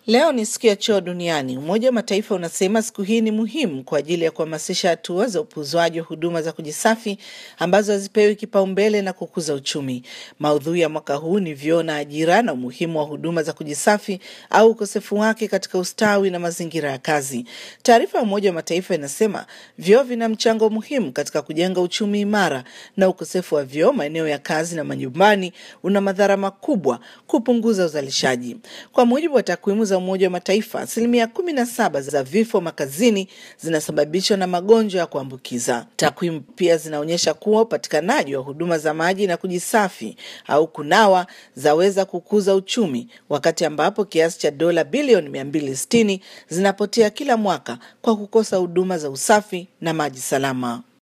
Leo ni siku ya choo duniani. Umoja wa Mataifa unasema siku hii ni muhimu kwa ajili ya kuhamasisha hatua za upuuzwaji wa huduma za kujisafi ambazo hazipewi kipaumbele na kukuza uchumi. Maudhui ya mwaka huu ni vyoo na ajira na umuhimu wa huduma za kujisafi au ukosefu wake katika ustawi na mazingira ya kazi. Taarifa ya Umoja wa Mataifa inasema vyoo vina mchango muhimu katika kujenga uchumi imara, na ukosefu wa vyoo maeneo ya kazi na majumbani una madhara makubwa kupunguza uzalishaji. Kwa mujibu wa takwimu za Umoja wa Mataifa, asilimia kumi na saba za vifo makazini zinasababishwa na magonjwa ya kuambukiza. Takwimu pia zinaonyesha kuwa upatikanaji wa huduma za maji na kujisafi au kunawa zaweza kukuza uchumi, wakati ambapo kiasi cha dola bilioni 260 zinapotea kila mwaka kwa kukosa huduma za usafi na maji salama.